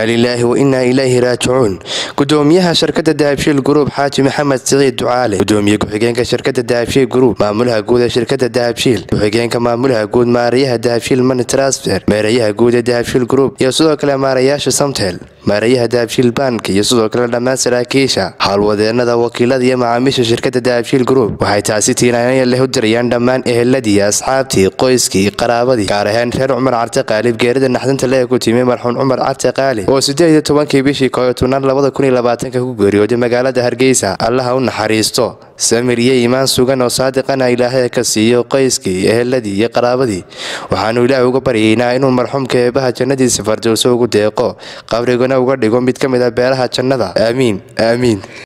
lilaahi wa innaa ilayhi raajicuun gudoomiyaha shirkada dahabshiil gruub xaaji maxamed siciid ducaale gudoomiye ku-xigeenka shirkada dahabshiil gruub maamulaha guud ee shirkada dahabshiil ku-xigeenka maamulaha guud maarayaha dahabshiil mani transfer meerayaha guud ee dahabshiil gruub iyo sidoo kale maarayaasha samtel maarayaha dahabshiil bank iyo sidoo kale dhammaan saraakiisha howlwadeenada wakiilada iyo macaamiisha shirkada dahabshiil gruub waxay taasi tiinaanaya leh u dirayaan dhammaan eheladii asxaabtii qoyskii qaraabadii gaar ahaan reer cumar carte qaalib geerida naxdinta lee ku timi marxuun cumar carte qaali oo sideed iyo tobankii bishii kooyo tobnaad labada kun iyo labaatanka ku geeriyooday magaalada hargeysa allaha u naxariisto samir iyo iimaan sugan oo saadiqana ilaahay ka siiyo qoyskii eheladii iyo qaraabadii waxaanu ilaahay uga baryaynaa inuu marxuumka eebaha jannadiisa fardowso ugu deeqo qabrigana uga dhigo mid ka mid a beelaha jannada aamiin aamiin